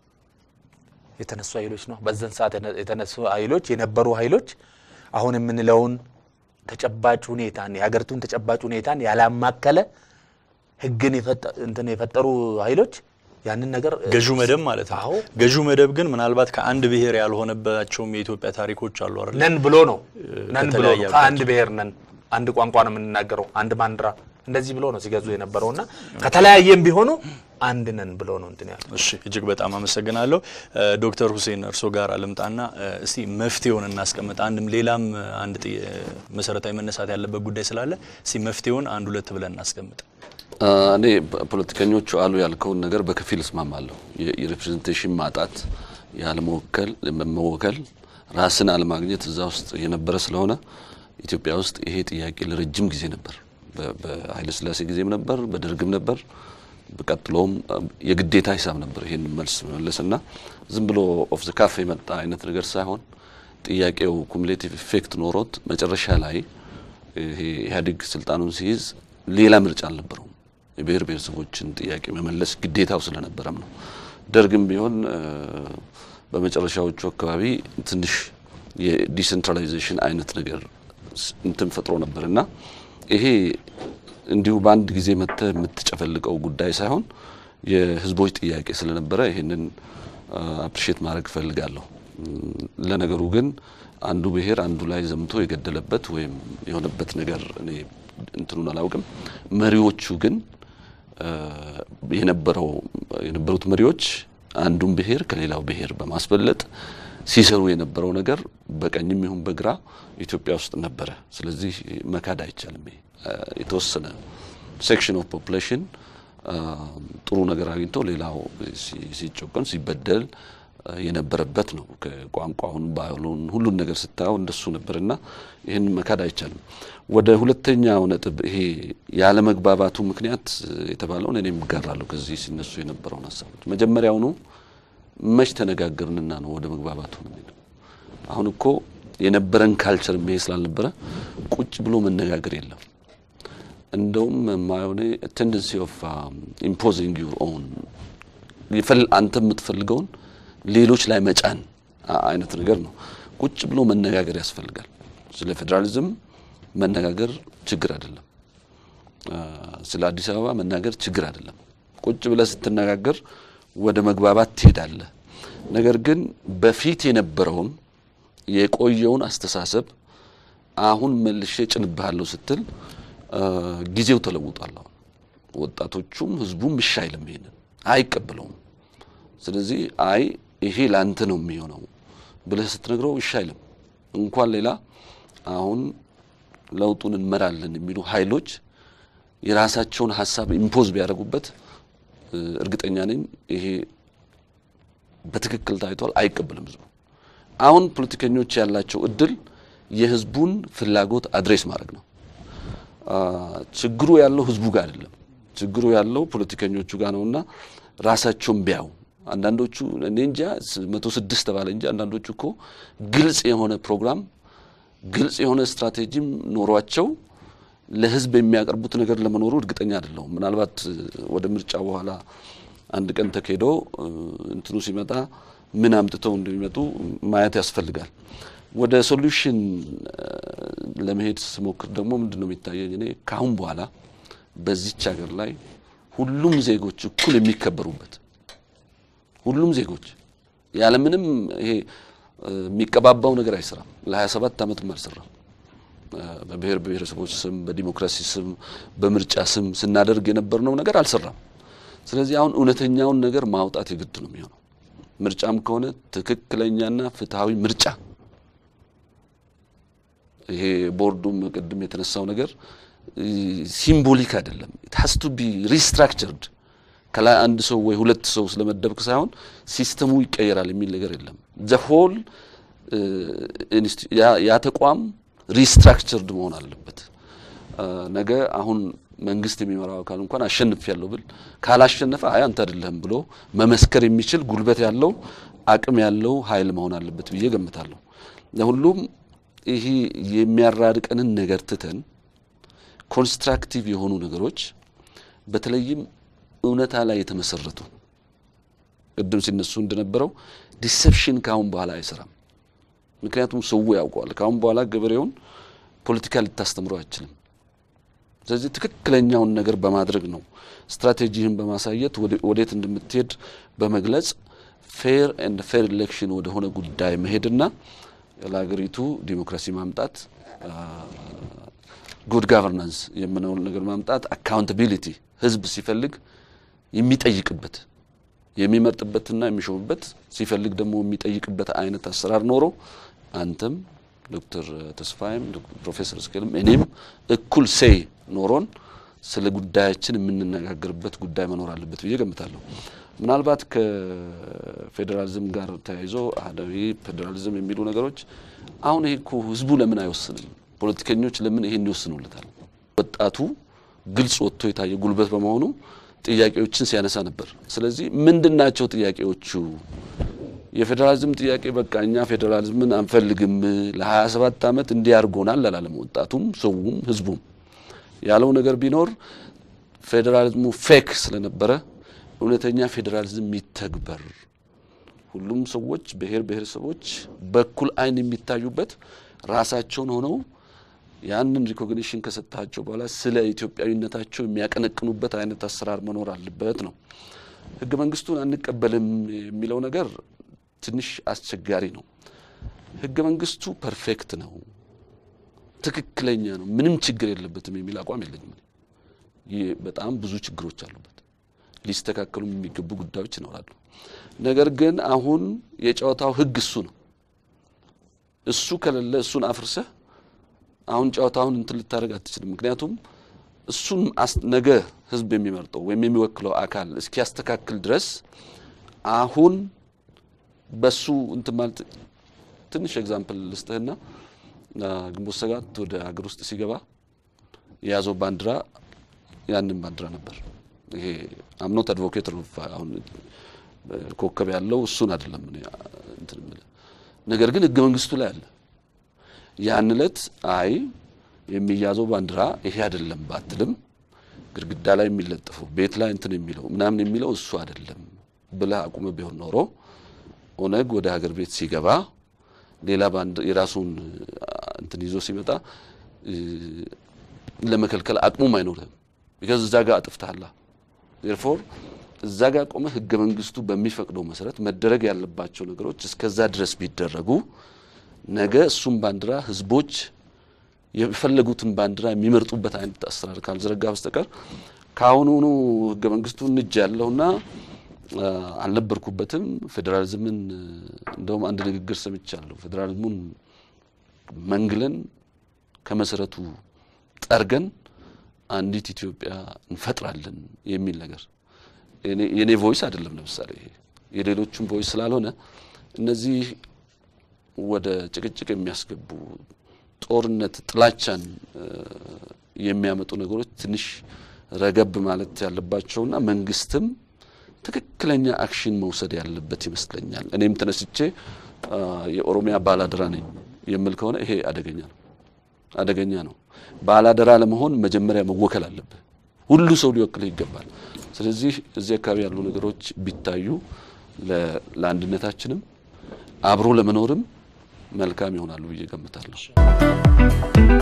የተነሱ ኃይሎች ነው። በዛን ሰዓት የነ- የተነሱ ኃይሎች የነበሩ ኃይሎች አሁን የምንለውን ተጨባጭ ሁኔታን የሀገሪቱን ተጨባጭ ሁኔታን ያላማከለ ህግን የፈጠ- እንትን የፈጠሩ ኃይሎች ያንን ነገር ገዢው መደብ ማለት ነው። አዎ ገዢው መደብ ግን ምናልባት ከአንድ ብሔር ያልሆነባቸውም የኢትዮጵያ ታሪኮች አሉ አይደል? ነን ብሎ ነው ነን ብሎ ከተለያየ ነው ከአንድ ብሔር ነን፣ አንድ ቋንቋ ነው የምንናገረው፣ አንድ ባንዲራ እንደዚህ ብሎ ነው ሲገዙ የነበረውና ከተለያየም ቢሆኑ አንድ ነን ብሎ ነው እንትን ያለው። እሺ እጅግ በጣም አመሰግናለሁ እ፣ ዶክተር ሁሴን እርሶ ጋር ልምጣና እ፣ እስቲ መፍትሄውን እናስቀምጥ። አንድም ሌላም እ፣ አንድ ጥያ- መሰረታዊ መነሳት ያለበት ጉዳይ ስላለ እስቲ መፍትሄውን አንድ ሁለት ብለን እናስቀምጥ። አ፣ እኔ ፖ- ፖለቲከኞቹ አሉ ያልከውን ነገር በከፊል እስማማለሁ። የ- የሪፕሬዘንቴሽን ማጣት፣ ያለመወከል፣ መወከል፣ ራስን አለማግኘት እዛ ውስጥ የነበረ ስለሆነ ኢትዮጵያ ውስጥ ይሄ ጥያቄ ለረጅም ጊዜ ነበር። በ- በኃይለ ሥላሴ ጊዜም ነበር፣ በደርግም ነበር። በቀጥሎም አ፣ የግዴታ ሂሳብ ነበር ይሄን መልስ መመለስና ዝም ብሎ ኦፍ ዘ ካፍ የመጣ አይነት ነገር ሳይሆን ጥያቄው ኩሙሌቲቭ ኢፌክት ኖሮት መጨረሻ ላይ ይሄ ኢህአዴግ ስልጣኑን ሲይዝ ሌላ ምርጫ አልነበረውም። የብሔር ብሔረሰቦችን ጥያቄ መመለስ ግዴታው ስለነበረም ነው። ደርግም ቢሆን እ፣ በመጨረሻዎቹ አካባቢ ትንሽ የዲሴንትራላይዜሽን አይነት ነገር ስ- እንትን ፈጥሮ ነበር እና ይሄ እንዲሁ በአንድ ጊዜ መጥተህ የምትጨፈልቀው ጉዳይ ሳይሆን የህዝቦች ጥያቄ ስለነበረ ይህንን አፕሪሼት ማድረግ እፈልጋለሁ። እም፣ ለነገሩ ግን አንዱ ብሔር አንዱ ላይ ዘምቶ የገደለበት ወይም የሆነበት ነገር እኔ እንትኑን አላውቅም። መሪዎቹ ግን እ፣ የነበረው የነበሩት መሪዎች አንዱን ብሔር ከሌላው ብሔር በማስበለጥ ሲሰሩ የነበረው ነገር በቀኝም ይሁን በግራ ኢትዮጵያ ውስጥ ነበረ። ስለዚህ መካድ አይቻልም። ይሄ እ፣ የተወሰነ ሴክሽን ኦፍ ፖፑሌሽን ጥሩ ነገር አግኝቶ ሌላው ሲ- ሲጨቆን ሲበደል እ፣ የነበረበት ነው። ከቋንቋውን ባህሉን ሁሉን ነገር ስታየው እንደሱ ነበርና ይህን መካድ አይቻልም። ወደ ሁለተኛው ነጥብ ይሄ ያለመግባባቱ ምክንያት እ፣ የተባለውን እኔም እጋራለሁ። ከዚህ ሲነሱ የነበረውን ሀሳቦች መጀመሪያውኑ መች ተነጋገርንና ነው ወደ መግባባቱ ነው የሚሄደው። አሁን እኮ የነበረን ካልቸር ይሄ ስላልነበረ ቁጭ ብሎ መነጋገር የለም። እንደውም ማየሆነ ቴንደንሲ ኦፍ ኢምፖዚንግ ዩር ኦን አንተ የምትፈልገውን ሌሎች ላይ መጫን አ- አይነት ነገር ነው። ቁጭ ብሎ መነጋገር ያስፈልጋል። ስለ ፌዴራሊዝም መነጋገር ችግር አይደለም። አ፣ ስለ አዲስ አበባ መናገር ችግር አይደለም። ቁጭ ብለህ ስትነጋገር ወደ መግባባት ትሄዳለህ። ነገር ግን በፊት የነበረውን የቆየውን አስተሳሰብ አሁን መልሼ ጭንብሃለሁ ስትል አ፣ ጊዜው ተለውጧል። አሁን ወጣቶቹም ህዝቡም እሺ አይልም፣ ይሄንን አይቀበለውም። ስለዚህ አይ ይሄ ላንተ ነው የሚሆነው ብለህ ስትነግረው እሺ አይልም። እንኳን ሌላ አሁን ለውጡን እንመራለን የሚሉ ኃይሎች የራሳቸውን ሀሳብ ኢምፖዝ ቢያደርጉበት እ፣ እርግጠኛ ነኝ ይሄ በትክክል ታይቷል፣ አይቀበልም ህዝቡ። አሁን ፖለቲከኞች ያላቸው እድል የህዝቡን ፍላጎት አድሬስ ማድረግ ነው። አ፣ ችግሩ ያለው ህዝቡ ጋር አይደለም። ችግሩ ያለው ፖለቲከኞቹ ጋር ነውና ራሳቸውን ቢያው አንዳንዶቹ እኔ እንጃ መቶ ስድስት ተባለ እንጂ አንዳንዶቹ እኮ ግልጽ የሆነ ፕሮግራም ግልጽ የሆነ ስትራቴጂም ኖሯቸው ለህዝብ የሚያቀርቡት ነገር ለመኖሩ እርግጠኛ አይደለሁም። ምናልባት እ፣ ወደ ምርጫ በኋላ አንድ ቀን ተካሂዶ እ፣ እንትኑ ሲመጣ ምን አምጥተው እንደሚመጡ ማየት ያስፈልጋል። ወደ ሶሉሽን ለመሄድ ስሞክር ደግሞ ምንድን ነው የሚታየኝ እኔ ከአሁን በኋላ በዚች ሀገር ላይ ሁሉም ዜጎች እኩል የሚከበሩበት ሁሉም ዜጎች ያለምንም ይሄ እ፣ የሚቀባባው ነገር አይሰራም። ለ27 ዓመትም አልሰራም። እ፣ በብሔር ብሔረሰቦች ስም፣ በዲሞክራሲ ስም፣ በምርጫ ስም ስናደርግ የነበርነው ነገር አልሰራም። ስለዚህ አሁን እውነተኛውን ነገር ማውጣት የግድ ነው የሚሆነው። ምርጫም ከሆነ ትክክለኛና ፍትሐዊ ምርጫ። ይሄ ቦርዱም ቅድም የተነሳው ነገር ሲምቦሊክ አይደለም። ኢት ሃስ ቱ ቢ ሪስትራክቸርድ ከላይ አንድ ሰው ወይ ሁለት ሰው ስለመደብክ ሳይሆን ሲስተሙ ይቀየራል የሚል ነገር የለም። ዘሆል ያ ተቋም ሪስትራክቸርድ መሆን አለበት። ነገ አሁን መንግስት የሚመራው አካል እንኳን አሸንፍ ያለው ብል ካላሸነፈ አይ አንተ አይደለህም ብሎ መመስከር የሚችል ጉልበት ያለው አቅም ያለው ኃይል መሆን አለበት ብዬ ገምታለሁ። ለሁሉም ይሄ የሚያራርቀንን ነገር ትተን ኮንስትራክቲቭ የሆኑ ነገሮች በተለይም እውነታ ላይ የተመሰረቱ ቅድም ሲነሱ እንደነበረው ዲሰፕሽን ካሁን በኋላ አይሰራም። ምክንያቱም ሰው ያውቀዋል። ካሁን በኋላ ገበሬውን ፖለቲካ ልታስተምረው አይችልም። ስለዚህ ትክክለኛውን ነገር በማድረግ ነው ስትራቴጂህን በማሳየት ወዴት እንደምትሄድ በመግለጽ ፌር ኤንድ ፌር ኢሌክሽን ወደ ሆነ ጉዳይ መሄድና ለሀገሪቱ ዲሞክራሲ ማምጣት ጉድ ጋቨርናንስ የምነውን ነገር ማምጣት አካውንታቢሊቲ ህዝብ ሲፈልግ የሚጠይቅበት የሚመርጥበትና የሚሾምበት ሲፈልግ ደግሞ የሚጠይቅበት አይነት አሰራር ኖሮ አንተም ዶክተር ተስፋይም ፕሮፌሰር እስኬልም እኔም እኩል ሴይ ኖሮን ስለ ጉዳያችን የምንነጋገርበት ጉዳይ መኖር አለበት ብዬ ገምታለሁ። ምናልባት ከፌዴራሊዝም ጋር ተያይዞ አህዳዊ ፌዴራሊዝም የሚሉ ነገሮች አሁን ይሄ እኮ ህዝቡ ለምን አይወስንም? ፖለቲከኞች ለምን ይሄን ይወስኑለታል? ወጣቱ ግልጽ ወጥቶ የታየ ጉልበት በመሆኑ ጥያቄዎችን ሲያነሳ ነበር። ስለዚህ ምንድን ናቸው ጥያቄዎቹ? የፌዴራሊዝም ጥያቄ በቃ እኛ ፌዴራሊዝምን አንፈልግም ለ27 ዓመት እንዲያርጎናል አላለም። ወጣቱም ሰውም ህዝቡም ያለው ነገር ቢኖር ፌዴራሊዝሙ ፌክ ስለነበረ እውነተኛ ፌዴራሊዝም ይተግበር፣ ሁሉም ሰዎች ብሔር ብሔረሰቦች በኩል አይን የሚታዩበት ራሳቸውን ሆነው ያንን ሪኮግኒሽን ከሰጣቸው በኋላ ስለ ኢትዮጵያዊነታቸው የሚያቀነቅኑበት አይነት አሰራር መኖር አለበት ነው። ህገ መንግስቱን አንቀበልም የሚለው ነገር ትንሽ አስቸጋሪ ነው። ህገ መንግስቱ ፐርፌክት ነው፣ ትክክለኛ ነው፣ ምንም ችግር የለበትም የሚል አቋም የለኝም። ይህ በጣም ብዙ ችግሮች አሉበት፣ ሊስተካከሉ የሚገቡ ጉዳዮች ይኖራሉ። ነገር ግን አሁን የጨዋታው ህግ እሱ ነው። እሱ ከሌለ እሱን አፍርሰህ አሁን ጨዋታውን እንትን ልታደርግ አትችልም። ምክንያቱም እሱን ነገ ህዝብ የሚመርጠው ወይም የሚወክለው አካል እስኪያስተካክል ድረስ አሁን በሱ እንትን ማለት ትንሽ ኤግዛምፕል ልስጥህና ግንቦት ሰባት ወደ ሀገር ውስጥ ሲገባ የያዘው ባንዲራ ያንን ባንዲራ ነበር። ይሄ አምኖት አድቮኬት አሁን ኮከብ ያለው እሱን አይደለም እንትን የምልህ ነገር ግን ህገ መንግስቱ ላይ አለ። ያን እለት አይ የሚያዘው ባንዲራ ይሄ አይደለም ባትልም ግድግዳ ላይ የሚለጥፈው ቤት ላይ እንትን የሚለው ምናምን የሚለው እሱ አይደለም ብለህ አቁመ ቢሆን ኖሮ ኦነግ ወደ ሀገር ቤት ሲገባ ሌላ ባንድ የራሱን እንትን ይዞ ሲመጣ ለመከልከል አቅሙም አይኖርህም። ቢካዝ እዛ ጋር አጥፍተሃላ። ዴርፎር እዛ ጋር ቆመ ህገ መንግስቱ በሚፈቅደው መሰረት መደረግ ያለባቸው ነገሮች እስከዛ ድረስ ቢደረጉ ነገ እሱም ባንዲራ ህዝቦች የፈለጉትን ባንዲራ የሚመርጡበት አይነት አሰራር ካልዘረጋ በስተቀር ከአሁኑኑ ህገ መንግስቱን እጅ ያለውና አልነበርኩበትም ፌዴራሊዝምን እንደውም አንድ ንግግር ሰምቻለሁ። ፌዴራሊዝሙን መንግለን ከመሰረቱ ጠርገን አንዲት ኢትዮጵያ እንፈጥራለን የሚል ነገር የኔ ቮይስ አይደለም። ለምሳሌ ይሄ የሌሎቹም ቮይስ ስላልሆነ እነዚህ ወደ ጭቅጭቅ የሚያስገቡ ጦርነት፣ ጥላቻን የሚያመጡ ነገሮች ትንሽ ረገብ ማለት ያለባቸውና መንግስትም ትክክለኛ አክሽን መውሰድ ያለበት ይመስለኛል። እኔም ተነስቼ የኦሮሚያ ባላደራ ነኝ የምል ከሆነ ይሄ አደገኛ ነው፣ አደገኛ ነው። ባላደራ ለመሆን መጀመሪያ መወከል አለብህ። ሁሉ ሰው ሊወክልህ ይገባል። ስለዚህ እዚህ አካባቢ ያሉ ነገሮች ቢታዩ ለአንድነታችንም አብሮ ለመኖርም መልካም ይሆናሉ ብዬ ገምታለሁ።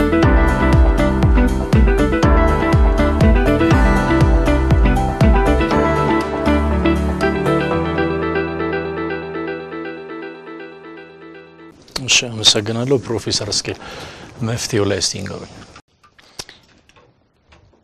እሺ፣ አመሰግናለሁ ፕሮፌሰር እስኬል መፍትሄው ላይ እስቲ ንገሩኝ።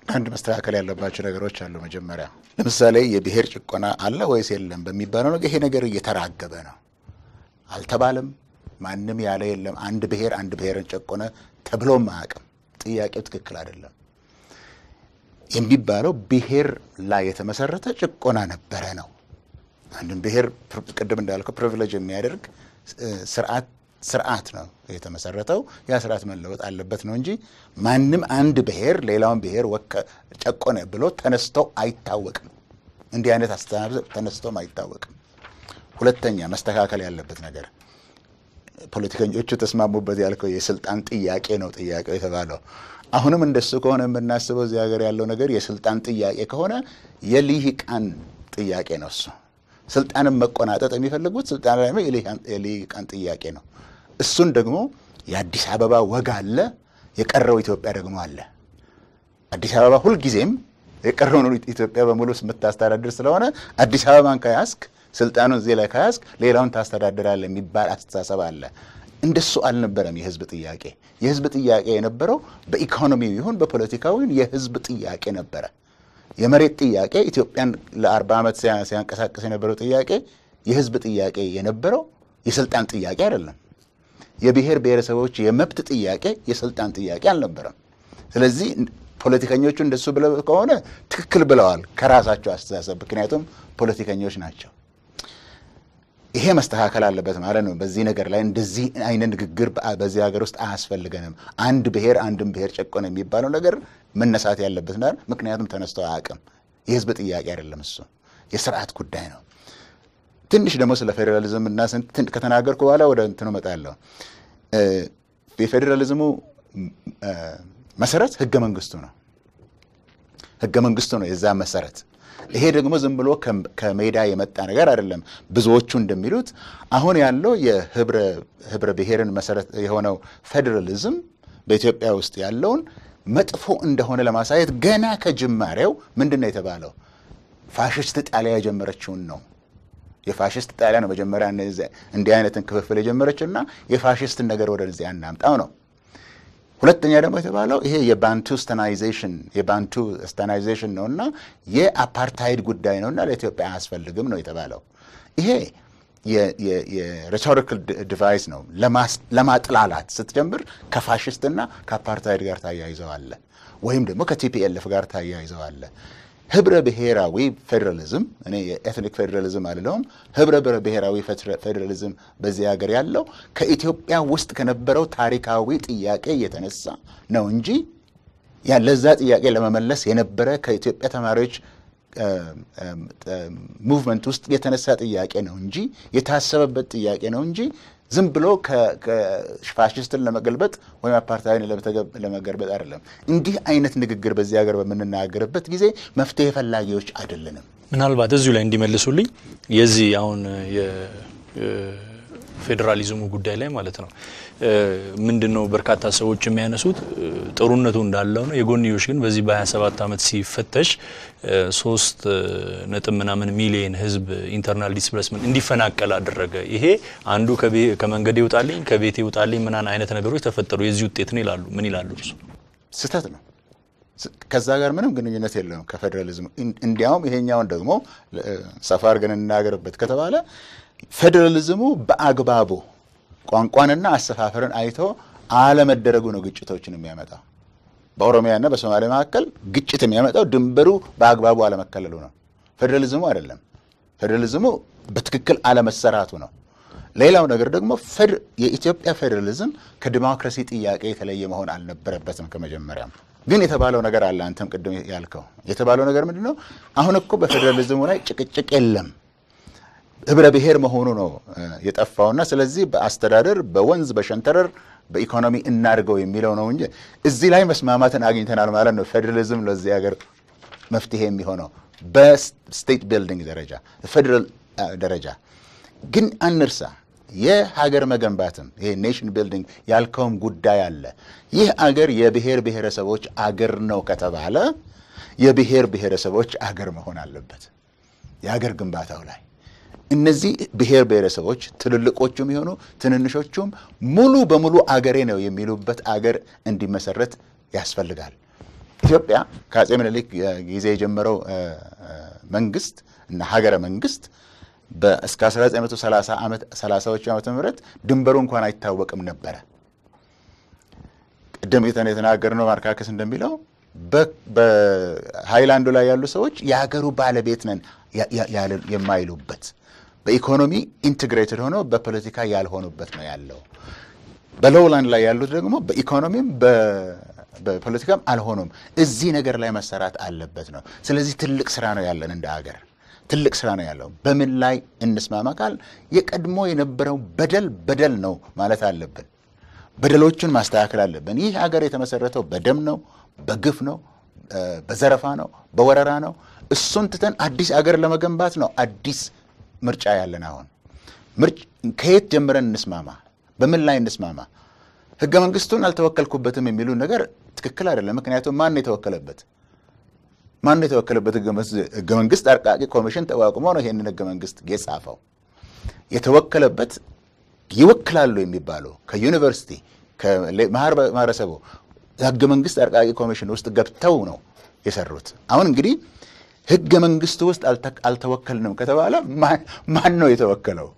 አንድ መስተካከል ያለባቸው ነገሮች አሉ። መጀመሪያ ለምሳሌ የብሔር ጭቆና አለ ወይስ የለም በሚባለው ነገር ይሄ ነገር እየተራገበ ነው። አልተባለም። ማንም ያለ የለም። አንድ ብሔር አንድ ብሔርን ጨቆነ ተብሎም አያውቅም። ጥያቄው ትክክል አይደለም። የሚባለው ብሔር ላይ የተመሰረተ ጭቆና ነበረ ነው። አንድን ብሔር ቅድም እንዳልከው ፕሪቪሌጅ የሚያደርግ ስርዓት ስርዓት ነው የተመሰረተው። ያ ስርዓት መለወጥ አለበት ነው እንጂ ማንም አንድ ብሔር ሌላውን ብሔር ጨቆነ ብሎ ተነስቶ አይታወቅም። እንዲህ አይነት አስተሳሰብ ተነስቶም አይታወቅም። ሁለተኛ መስተካከል ያለበት ነገር ፖለቲከኞቹ ተስማሙበት ያልከው የስልጣን ጥያቄ ነው ጥያቄው የተባለው። አሁንም እንደሱ ከሆነ የምናስበው እዚህ ሀገር ያለው ነገር የስልጣን ጥያቄ ከሆነ የልሂቃን ጥያቄ ነው እሱ ስልጣንን መቆናጠጥ የሚፈልጉት ስልጣን ላይ የልሂቃን ጥያቄ ነው። እሱን ደግሞ የአዲስ አበባ ወግ አለ፣ የቀረው ኢትዮጵያ ደግሞ አለ። አዲስ አበባ ሁልጊዜም የቀረውን ኢትዮጵያ በሙሉ የምታስተዳድር ስለሆነ አዲስ አበባን ከያዝክ ስልጣኑን እዚህ ላይ ከያዝክ ሌላውን ታስተዳድራለህ የሚባል አስተሳሰብ አለ። እንደሱ አልነበረም የህዝብ ጥያቄ። የህዝብ ጥያቄ የነበረው በኢኮኖሚው ይሁን በፖለቲካዊ የህዝብ ጥያቄ ነበረ። የመሬት ጥያቄ ኢትዮጵያን ለአርባ ዓመት ሲያንቀሳቀስ የነበረው ጥያቄ የህዝብ ጥያቄ የነበረው የስልጣን ጥያቄ አይደለም። የብሔር ብሔረሰቦች የመብት ጥያቄ የስልጣን ጥያቄ አልነበረም። ስለዚህ ፖለቲከኞቹ እንደሱ ብለው ከሆነ ትክክል ብለዋል ከራሳቸው አስተሳሰብ፣ ምክንያቱም ፖለቲከኞች ናቸው። ይሄ መስተካከል አለበት ማለት ነው። በዚህ ነገር ላይ እንደዚህ አይነት ንግግር በዚህ ሀገር ውስጥ አያስፈልገንም። አንድ ብሔር አንድን ብሔር ጨቆነ የሚባለው ነገር መነሳት ያለበት ና ምክንያቱም ተነስቶ አያውቅም። የህዝብ ጥያቄ አይደለም፣ እሱ የስርዓት ጉዳይ ነው። ትንሽ ደግሞ ስለ ፌዴራሊዝም እና ከተናገርኩ በኋላ ወደ እንትኑ እመጣለሁ። የፌዴራሊዝሙ መሰረት ህገ መንግስቱ ነው። ህገ መንግስቱ ነው የዛ መሰረት ይሄ ደግሞ ዝም ብሎ ከሜዳ የመጣ ነገር አይደለም። ብዙዎቹ እንደሚሉት አሁን ያለው የህብረ ብሔርን መሰረት የሆነው ፌዴራሊዝም በኢትዮጵያ ውስጥ ያለውን መጥፎ እንደሆነ ለማሳየት ገና ከጅማሬው ምንድን ነው የተባለው? ፋሽስት ጣሊያ የጀመረችውን ነው። የፋሽስት ጣሊያ ነው መጀመሪያ እንዲህ አይነትን ክፍፍል የጀመረችውና የፋሽስትን ነገር ወደዚህ አናምጣው ነው። ሁለተኛ ደግሞ የተባለው ይሄ የባንቱ ስተናይዜሽን የባንቱ ስተናይዜሽን ነው እና የአፓርታይድ ጉዳይ ነው እና ለኢትዮጵያ አያስፈልግም ነው የተባለው። ይሄ የሬቶሪካል ዲቫይስ ነው። ለማጥላላት ስትጀምር ከፋሽስትና ከአፓርታይድ ጋር ታያይዘዋለ፣ ወይም ደግሞ ከቲፒኤልኤፍ ጋር ታያይዘዋለ። ህብረ ብሔራዊ ፌዴራሊዝም እኔ የኤትኒክ ፌዴራሊዝም አልለውም። ህብረ ብሔራዊ ፌዴራሊዝም በዚህ ሀገር ያለው ከኢትዮጵያ ውስጥ ከነበረው ታሪካዊ ጥያቄ የተነሳ ነው እንጂ ለዛ ጥያቄ ለመመለስ የነበረ ከኢትዮጵያ ተማሪዎች ሙቭመንት ውስጥ የተነሳ ጥያቄ ነው እንጂ የታሰበበት ጥያቄ ነው እንጂ ዝም ብሎ ፋሽስትን ለመገልበጥ ወይም አፓርታይድን ለመገልበጥ አይደለም። እንዲህ አይነት ንግግር በዚህ ሀገር በምንናገርበት ጊዜ መፍትሄ ፈላጊዎች አይደለንም። ምናልባት እዚሁ ላይ እንዲመልሱልኝ የዚህ አሁን የፌዴራሊዝሙ ጉዳይ ላይ ማለት ነው ምንድን ነው በርካታ ሰዎች የሚያነሱት ጥሩነቱ እንዳለው ነው። የጎንዮሽ ግን በዚህ በ27 ዓመት ሲፈተሽ ሶስት ነጥብ ምናምን ሚሊየን ህዝብ ኢንተርናል ዲስፕሌስመንት እንዲፈናቀል አደረገ። ይሄ አንዱ ከመንገድ ይውጣልኝ ከቤት ይውጣልኝ ምናን አይነት ነገሮች ተፈጠሩ የዚህ ውጤት ነው ይላሉ። ምን ይላሉ እርሱ? ስህተት ነው። ከዛ ጋር ምንም ግንኙነት የለውም ከፌዴራሊዝሙ። እንዲያውም ይሄኛውን ደግሞ ሰፋ አድርገን እናገርበት ከተባለ ፌዴራሊዝሙ በአግባቡ ቋንቋንና አሰፋፈርን አይቶ አለመደረጉ ነው ግጭቶችን የሚያመጣው። በኦሮሚያና በሶማሌ መካከል ግጭት የሚያመጣው ድንበሩ በአግባቡ አለመከለሉ ነው። ፌዴራሊዝሙ አይደለም። ፌዴራሊዝሙ በትክክል አለመሰራቱ ነው። ሌላው ነገር ደግሞ የኢትዮጵያ ፌዴራሊዝም ከዲሞክራሲ ጥያቄ የተለየ መሆን አልነበረበትም ከመጀመሪያም። ግን የተባለው ነገር አለ። አንተም ቅድም ያልከው የተባለው ነገር ምንድን ነው? አሁን እኮ በፌዴራሊዝሙ ላይ ጭቅጭቅ የለም ህብረ ብሔር መሆኑ ነው የጠፋውና ስለዚህ በአስተዳደር በወንዝ በሸንተረር በኢኮኖሚ እናድርገው የሚለው ነው እንጂ እዚህ ላይ መስማማትን አግኝተናል ማለት ነው። ፌዴራሊዝም ለዚህ ሀገር መፍትሄ የሚሆነው በስቴት ቢልዲንግ ደረጃ ፌዴራል ደረጃ ግን አንርሳ፣ የሀገር መገንባትም ይሄ ኔሽን ቢልዲንግ ያልከውም ጉዳይ አለ። ይህ አገር የብሔር ብሔረሰቦች አገር ነው ከተባለ የብሔር ብሔረሰቦች አገር መሆን አለበት የሀገር ግንባታው ላይ እነዚህ ብሔር ብሔረሰቦች ትልልቆቹም የሆኑ ትንንሾቹም ሙሉ በሙሉ አገሬ ነው የሚሉበት አገር እንዲመሰረት ያስፈልጋል። ኢትዮጵያ ከአጼ ምኒልክ ጊዜ የጀመረው መንግስት እና ሀገረ መንግስት እስከ 1930 ዓመት 30ዎቹ ዓመተ ምህረት ድንበሩ እንኳን አይታወቅም ነበረ። ቅድም የተናገርነው ማርካከስ እንደሚለው በሃይላንዱ ላይ ያሉ ሰዎች የሀገሩ ባለቤት ነን የማይሉበት በኢኮኖሚ ኢንትግሬትድ ሆነው በፖለቲካ ያልሆኑበት ነው ያለው። በሎውላንድ ላይ ያሉት ደግሞ በኢኮኖሚም በፖለቲካም አልሆኑም። እዚህ ነገር ላይ መሰራት አለበት ነው። ስለዚህ ትልቅ ስራ ነው ያለን እንደ ሀገር ትልቅ ስራ ነው ያለው። በምን ላይ እንስማማ ካል የቀድሞ የነበረው በደል በደል ነው ማለት አለብን። በደሎቹን ማስተካከል አለብን። ይህ ሀገር የተመሰረተው በደም ነው፣ በግፍ ነው፣ በዘረፋ ነው፣ በወረራ ነው። እሱን ትተን አዲስ አገር ለመገንባት ነው አዲስ ምርጫ ያለን። አሁን ከየት ጀምረን እንስማማ? በምን ላይ እንስማማ? ህገ መንግስቱን አልተወከልኩበትም የሚሉ ነገር ትክክል አይደለም። ምክንያቱም ማን ነው የተወከለበት? ማን ነው የተወከለበት? ህገ መንግስት አርቃቂ ኮሚሽን ተቋቁሞ ነው ይሄንን ህገ መንግስት የጻፈው። የተወከለበት ይወክላሉ የሚባሉ ከዩኒቨርሲቲ ከማህበረሰቡ ህገ መንግስት አርቃቂ ኮሚሽን ውስጥ ገብተው ነው የሰሩት። አሁን እንግዲህ ህገ መንግስቱ ውስጥ አልተወከልንም ከተባለ ማን ነው የተወከለው?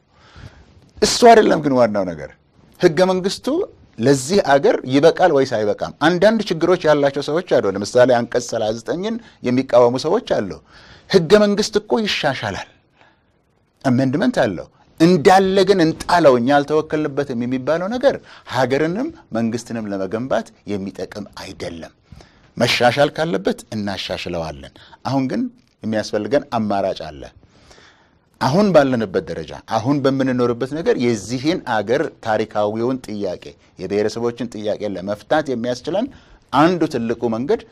እሱ አይደለም ግን ዋናው ነገር ህገ መንግስቱ ለዚህ አገር ይበቃል ወይስ አይበቃም? አንዳንድ ችግሮች ያላቸው ሰዎች አሉ። ለምሳሌ አንቀጽ 39ን የሚቃወሙ ሰዎች አሉ። ህገ መንግስት እኮ ይሻሻላል፣ አሜንድመንት አለው እንዳለ ግን እንጣለው እኛ አልተወከልንበትም የሚባለው ነገር ሀገርንም መንግስትንም ለመገንባት የሚጠቅም አይደለም። መሻሻል ካለበት እናሻሽለዋለን። አሁን ግን የሚያስፈልገን አማራጭ አለ። አሁን ባለንበት ደረጃ አሁን በምንኖርበት ነገር የዚህን አገር ታሪካዊውን ጥያቄ የብሔረሰቦችን ጥያቄ ለመፍታት የሚያስችለን አንዱ ትልቁ መንገድ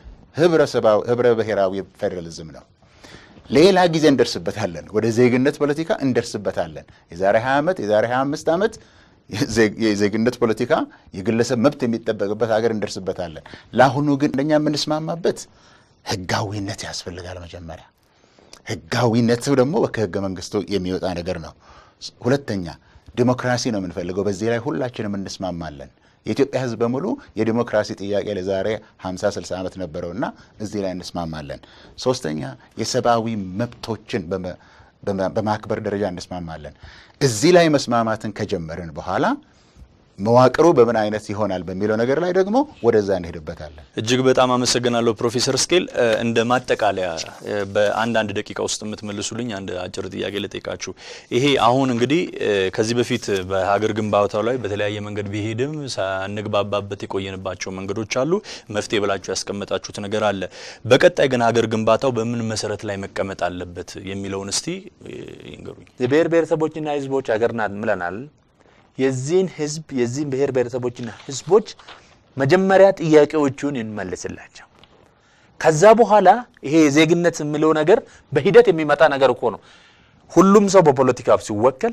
ህብረ ብሔራዊ ፌዴራሊዝም ነው። ሌላ ጊዜ እንደርስበታለን። ወደ ዜግነት ፖለቲካ እንደርስበታለን። የዛሬ 20 ዓመት የዛሬ 25 ዓመት የዜግነት ፖለቲካ የግለሰብ መብት የሚጠበቅበት ሀገር እንደርስበታለን። ለአሁኑ ግን እንደኛ የምንስማማበት ህጋዊነት ያስፈልጋል። መጀመሪያ ህጋዊነቱ ደግሞ ከህገ መንግስቱ የሚወጣ ነገር ነው። ሁለተኛ ዲሞክራሲ ነው የምንፈልገው። በዚህ ላይ ሁላችንም እንስማማለን። የኢትዮጵያ ህዝብ በሙሉ የዲሞክራሲ ጥያቄ ለዛሬ 50 60 ዓመት ነበረውና እዚህ ላይ እንስማማለን። ሶስተኛ የሰብአዊ መብቶችን በማክበር ደረጃ እንስማማለን። እዚህ ላይ መስማማትን ከጀመርን በኋላ መዋቅሩ በምን አይነት ይሆናል በሚለው ነገር ላይ ደግሞ ወደዛ እንሄድበታለን። እጅግ በጣም አመሰግናለሁ ፕሮፌሰር ስኬል። እንደ ማጠቃለያ በአንዳንድ ደቂቃ ውስጥ የምትመልሱልኝ አንድ አጭር ጥያቄ ልጠይቃችሁ። ይሄ አሁን እንግዲህ ከዚህ በፊት በሀገር ግንባታው ላይ በተለያየ መንገድ ቢሄድም ሳንግባባበት የቆየንባቸው መንገዶች አሉ። መፍትሄ ብላችሁ ያስቀመጣችሁት ነገር አለ። በቀጣይ ግን ሀገር ግንባታው በምን መሰረት ላይ መቀመጥ አለበት የሚለውን እስቲ ይንገሩኝ። የብሔር ብሔረሰቦችና ህዝቦች ሀገር ናት ምለናል። የዚህን ህዝብ የዚህን ብሔር ብሔረሰቦችና ህዝቦች መጀመሪያ ጥያቄዎቹን እንመልስላቸው። ከዛ በኋላ ይሄ የዜግነት የሚለው ነገር በሂደት የሚመጣ ነገር እኮ ነው። ሁሉም ሰው በፖለቲካ ሲወከል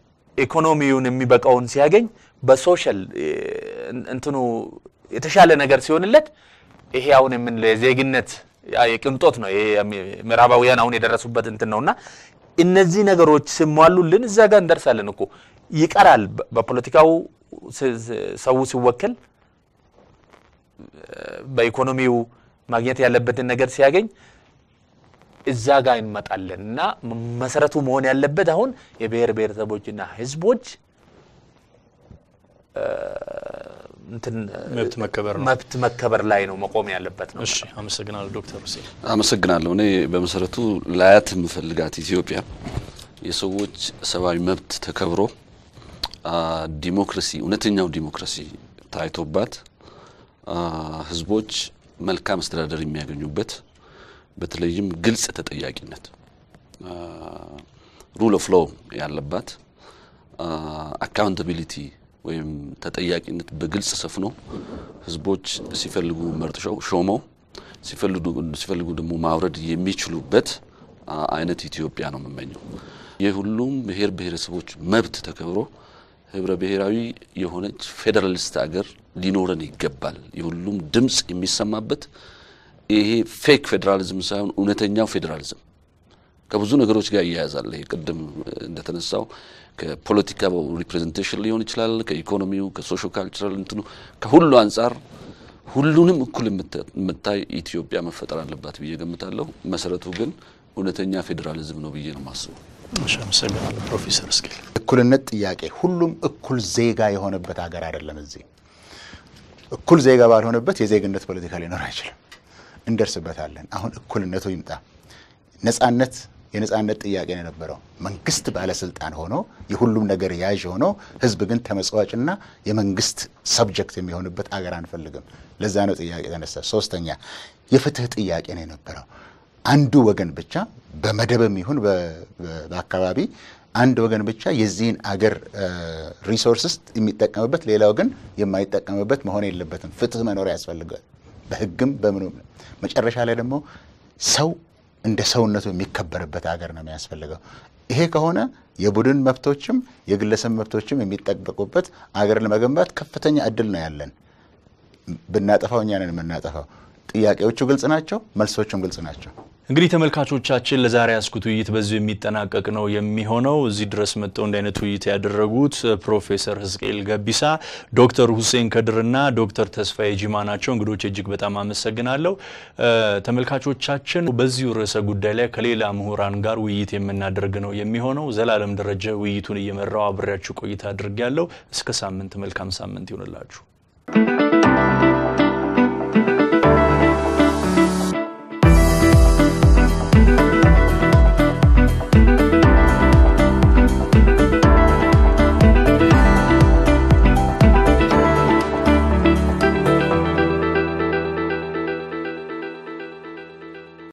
ኢኮኖሚውን የሚበቃውን ሲያገኝ በሶሻል እንትኑ የተሻለ ነገር ሲሆንለት ይሄ አሁን የምንለው የዜግነት የቅንጦት ነው። ይሄ ምዕራባውያን አሁን የደረሱበት እንትን ነውና እነዚህ ነገሮች ሲሟሉልን እዛ ጋር እንደርሳለን እኮ ይቀራል። በፖለቲካው ሰው ሲወከል በኢኮኖሚው ማግኘት ያለበትን ነገር ሲያገኝ እዛ ጋር እንመጣለን እና መሰረቱ መሆን ያለበት አሁን የብሔር ብሔረሰቦችና ህዝቦች መብት መከበር ነው። መብት መከበር ላይ ነው መቆም ያለበት ነው። እሺ፣ አመሰግናለሁ ዶክተር ሁሴን። አመሰግናለሁ። እኔ በመሰረቱ ላያት የምፈልጋት ኢትዮጵያ የሰዎች ሰብአዊ መብት ተከብሮ ዲሞክራሲ እውነተኛው ዲሞክራሲ ታይቶባት ህዝቦች መልካም አስተዳደር የሚያገኙበት በተለይም ግልጽ ተጠያቂነት ሩል ኦፍ ሎው ያለባት አካውንታቢሊቲ ወይም ተጠያቂነት በግልጽ ሰፍኖ ህዝቦች ሲፈልጉ መርጠው ሾመው ሲፈልጉ ደግሞ ማውረድ የሚችሉበት አይነት ኢትዮጵያ ነው የምመኘው። የሁሉም ብሔር ብሔረሰቦች መብት ተከብሮ ህብረ ብሔራዊ የሆነች ፌዴራሊስት ሀገር ሊኖረን ይገባል። የሁሉም ድምፅ የሚሰማበት ይሄ ፌክ ፌዴራሊዝም ሳይሆን እውነተኛው ፌዴራሊዝም ከብዙ ነገሮች ጋር እያያዛል። ይሄ ቅድም እንደተነሳው ከፖለቲካው ሪፕሬዘንቴሽን ሊሆን ይችላል፣ ከኢኮኖሚው፣ ከሶሾ ካልቸራል እንትኑ ከሁሉ አንጻር ሁሉንም እኩል የምታይ ኢትዮጵያ መፈጠር አለባት ብዬ ገምታለሁ። መሰረቱ ግን እውነተኛ ፌዴራሊዝም ነው ብዬ ነው የማስበው። እሺ፣ አመሰግናለሁ ፕሮፌሰር እስኬል። እኩልነት ጥያቄ ሁሉም እኩል ዜጋ የሆነበት ሀገር አይደለም። እዚህ እኩል ዜጋ ባልሆነበት የዜግነት ፖለቲካ ሊኖር አይችልም። እንደርስበታለን። አሁን እኩልነቱ ይምጣ። ነጻነት የነጻነት ጥያቄ ነው የነበረው። መንግስት ባለስልጣን ሆኖ የሁሉም ነገር ያዥ ሆኖ ህዝብ ግን ተመጽዋጭና የመንግስት ሰብጀክት የሚሆንበት አገር አንፈልግም። ለዛ ነው ጥያቄ ተነሳ። ሶስተኛ የፍትህ ጥያቄ ነው የነበረው። አንዱ ወገን ብቻ በመደብም ይሁን በአካባቢ አንድ ወገን ብቻ የዚህን አገር ሪሶርስስ የሚጠቀምበት ሌላው ግን የማይጠቀምበት መሆን የለበትም። ፍትህ መኖር ያስፈልጋል። በህግም በምኑም መጨረሻ ላይ ደግሞ ሰው እንደ ሰውነቱ የሚከበርበት ሀገር ነው የሚያስፈልገው። ይሄ ከሆነ የቡድን መብቶችም የግለሰብ መብቶችም የሚጠበቁበት አገር ለመገንባት ከፍተኛ እድል ነው ያለን። ብናጠፋው እኛ ነን የምናጠፋው። ጥያቄዎቹ ግልጽ ናቸው፣ መልሶቹም ግልጽ ናቸው። እንግዲህ ተመልካቾቻችን ለዛሬ ያስኩት ውይይት በዚሁ የሚጠናቀቅ ነው የሚሆነው። እዚህ ድረስ መጥተው እንዲህ አይነት ውይይት ያደረጉት ፕሮፌሰር ህዝቅኤል ገቢሳ፣ ዶክተር ሁሴን ከድርና ዶክተር ተስፋዬ ጂማ ናቸው። እንግዶች እጅግ በጣም አመሰግናለሁ። ተመልካቾቻችን በዚሁ ርዕሰ ጉዳይ ላይ ከሌላ ምሁራን ጋር ውይይት የምናደርግ ነው የሚሆነው። ዘላለም ደረጀ ውይይቱን እየመራው አብሬያችሁ ቆይታ አድርጌያለሁ። እስከ ሳምንት መልካም ሳምንት ይሆንላችሁ።